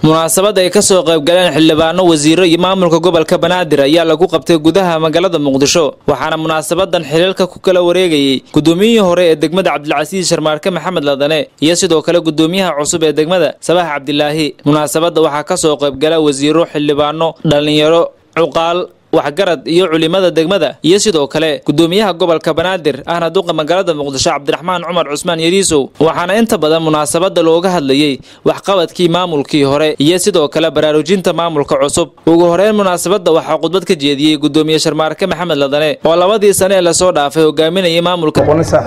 munaasabad ay kasoo qaybgaleen xildhibaano wasiiro iyo maamulka gobolka banaadir ayaa lagu qabtay gudaha magaalada muqdisho waxaana munaasabadan xiliilka ku kala wareegayey gudoomiyihii hore ee degmada cabdilcasiis sharmaarke maxamed ladane iyo sidoo kale gudoomiyaha cusub ee degmada sabax cabdilaahi munaasabadda waxaa kasoo qaybgala wasiiro xildhibaano dhallinyaro cuqaal waxgarad iyo culimada degmada iyo sidoo kale gudoomiyaha gobolka banaadir ahna duqa magaalada muqdisho cabdiraxmaan cumar cusmaan yariisow waxaana inta badan munaasabada looga hadlayey waxqabadkii maamulkii hore iyo sidoo kale baraarujinta maamulka cusub ugu horeyn munaasabada waxaa khudbad ka jeediyey gudoomiye sharmaarke maxamed ladane oo labadii sane ee lasoo dhaafay hogaaminayay maamulka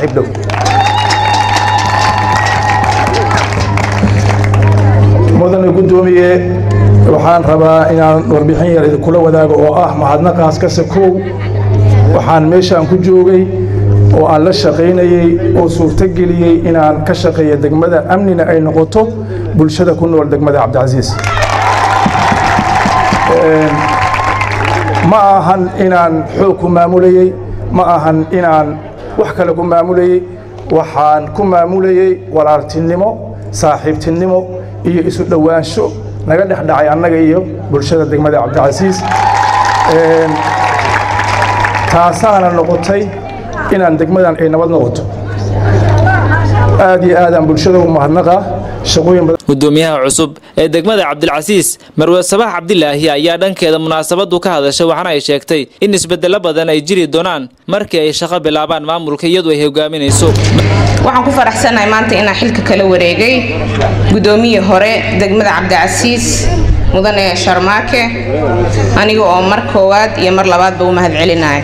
mudane gudoomiye waxaan rabaa inaan warbixin yar idinkula wadaago oo ah mahadnaqaas kase kow waxaan meeshaan ku joogay oo aan la shaqaynayey oo suurtogeliyey inaan ka shaqeeya degmada amnina ay noqoto bulshada ku nool degmada cabdicasiis ma ahan inaan xoog ku maamulayey ma ahan inaan wax kale ku maamulayey waxaan ku maamulayey walaaltinimo saaxiibtinimo iyo isu dhowaansho naga dhex dhacay annaga iyo bulshada degmada cabdicasiis taasaana noqotay inaan degmadan ay nabad noqoto aad iyo aadaan bulshada u mahadnaqaa shaqooyin badan gudoomiyaha cusub ee degmada cabdilcasiis marwe sabax cabdilaahi ayaa dhankeeda munaasabadu ka hadashay waxaana ay sheegtay in isbedelo badan ay jiri doonaan markii ay shaqo bilaabaan maamulka iyadu ay hogaaminayso waxaan ku faraxsanahay maanta inaan xilka kala wareegay gudoomiyii hore degmada cabdicasiis mudane sharmaake aniga oo mar koowaad iyo mar labaadba u mahad celinaya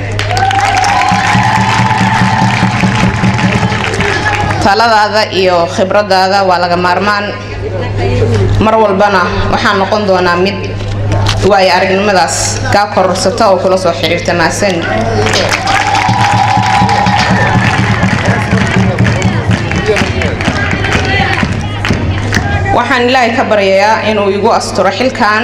taladaada iyo khibradaada waa laga maarmaan mar walbana waxaan noqon doonaa mid waayo aragnimadaas kaa kororsata oo kula soo xiriirta maasan waxaan ilaahay ka baryayaa inuu igu asturo xilkan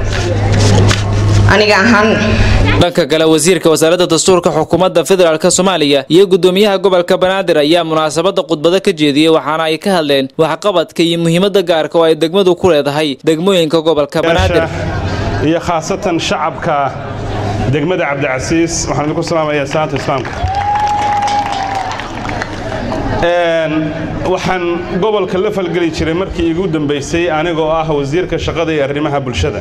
aniga ahaan dhanka kale wasiirka wasaaradda dastuurka xukuumadda federaalk soomaaliya iyo gudoomiyaha gobolka banaadir ayaa munaasabada khudbado ka jeediyey waxaana ay ka hadleen waxqabadka iyo muhiimadda gaarka oo ay degmadu ku leedahay degmooyinka gobolka banaadir iyo khaasatan shacabka degmada cabdicasiis waxaan idinku salaamayaa salaanta islaamka waxaan gobolka la falgeli jiray markii igu dambaysay anigoo ah wasiirka shaqada iyo arrimaha bulshada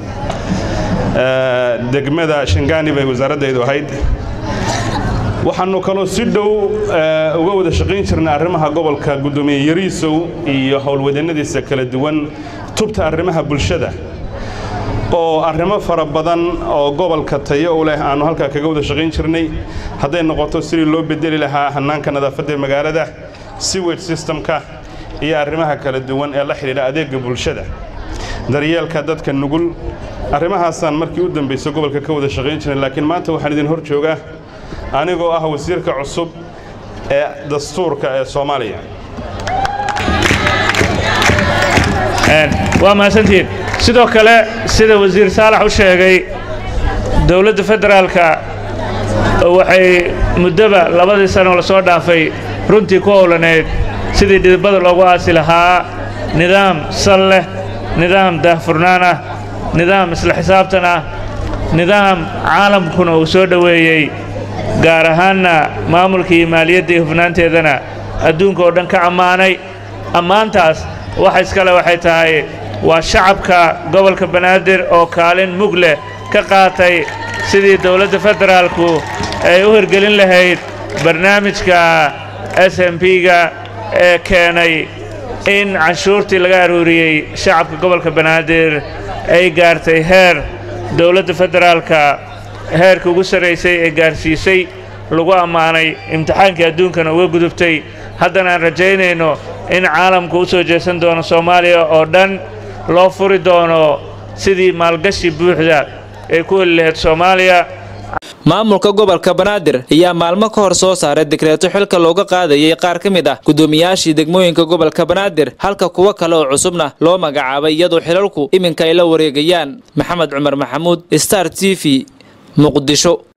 degmada shangaani bay wasaaradaydu ahayd waxaannu kaloo si dhow uga wada shaqayn jirnay arrimaha gobolka guddoomiye yariisow iyo howlwadeennadiisa kala duwan tubta arrimaha bulshada oo arrimo fara badan oo gobolka tayo u leh aannu halkaa kaga wada shaqayn jirnay hadday noqoto sidii loo bedeli lahaa hannaanka nadaafadda magaalada siwage systemka iyo arrimaha kala duwan ee la xidhiidha adeegga bulshada daryeelka dadka nugul arrimahaasaan markii u dambaysa gobolka ka wada shaqayn jirnay laakiin maanta waxaan idin hor joogaa anigoo ah wasiirka cusub ee dastuurka ee soomaaliya waa mahadsantihiin sidoo kale sida wasiir saalax u sheegay dowladda federaalka waxay muddoba labadii sanoo lasoo dhaafay runtii ku howlaneyd sidii dhidibada loogu aasi lahaa nidaam sal leh nidaam daahfurnaan ah nidaam isla xisaabtan ah nidaam caalamkuna uu soo dhoweeyey gaar ahaanna maamulka iyo maaliyadda iyo hufnaanteedana adduunka oo dhan ka ammaanay ammaantaas waxa iskale waxay tahay waa shacabka gobolka banaadir oo kaalin mug leh ka qaatay sidii dowladda federaalku ay u hirgelin lahayd barnaamijka s m b-ga ee keenay in canshuurtii laga aruuriyey shacabka gobolka banaadir ay gaartay heer dowladda federaalka heerka ugu sarraysay ee gaarsiisay lagu ammaanay imtixaankii adduunkana uga gudubtay haddana aan rajaynayno in caalamku u soo jeesan doono soomaaliya oo dhan loo furi doono sidii maalgashi buuxda ay ku heli lahayd soomaaliya maamulka gobolka banaadir ayaa maalmo ka hor soo saaray dekreeto xilka looga qaadayay qaar ka mid ah gudoomiyaashii degmooyinka gobolka banaadir halka kuwo kale oo cusubna loo magacaabay iyadoo xilalku iminka ay la wareegayaan maxamed cumar maxamuud star t v muqdisho